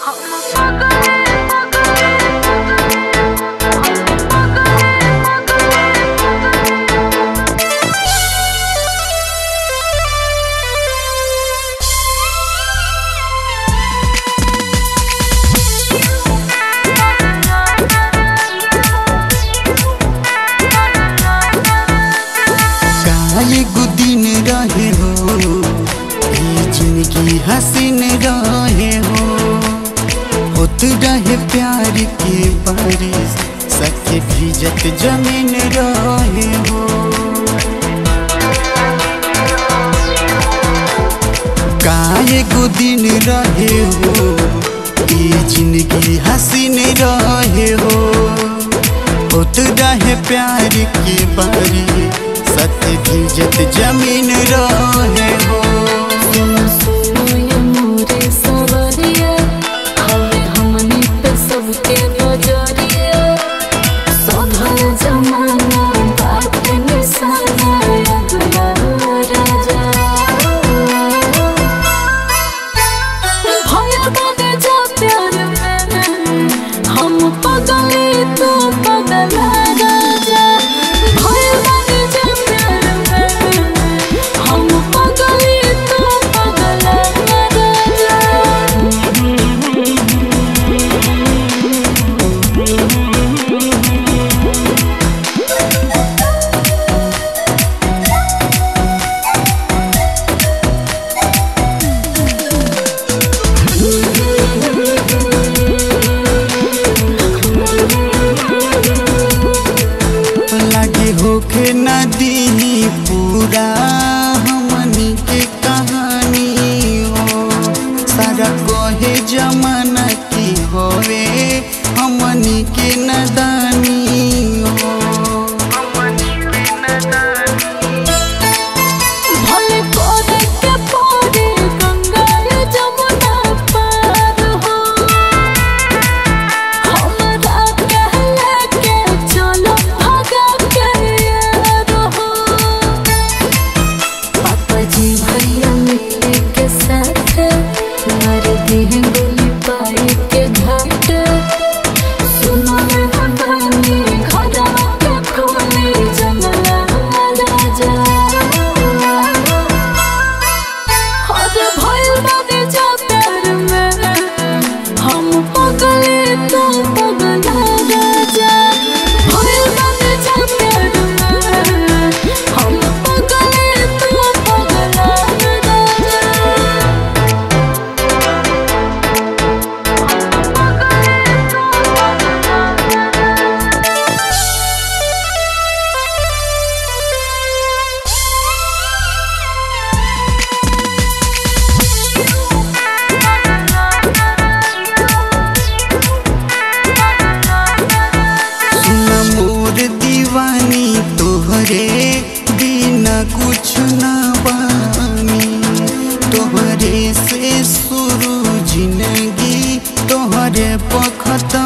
एगो दिन रहे हो ई जिंदगी हसीन रहे हो होत रहे प्यार के बारिश सके भीजत जमीन रहे हो का एगो दिन रहे हो ई जिंदगी हसीन रहे हो होत रहे प्यार के बारी सत्य भीजत जमीन रहे हो सुनो सुनो ये मोरे सवरिया हवे हमनी पे सबके नजरिया सभल जमाना बात निशाना अगला राजा भया बने जा प्यार में हम पगले तो पगला राजा भया बने जा प्यार में हम पगले तो पगला राजा लगे होके नदी पूरा हमनी के कहानी हो सारा कहे जमाना की होवे हमनी के नदानी हो भले कोरे के पारे गंगा जमुना पार हो हमरा कहला के चलो भगा के यार हो पापा जी भैया मिलके के साथ मार दी है गोली पाई के घाट सुनो रे हमारी घरा के खोली जंगला राजा हर भइल बानी जा प्यार में हम पगले तो पगला राजा भइल बानी जा प्यार में हम पगले तो पगला राजा सुन मोर दीवानी तोहरे बिना कुछ ना बानी तोहरे से शुरू जिंदगी तोहरे पखता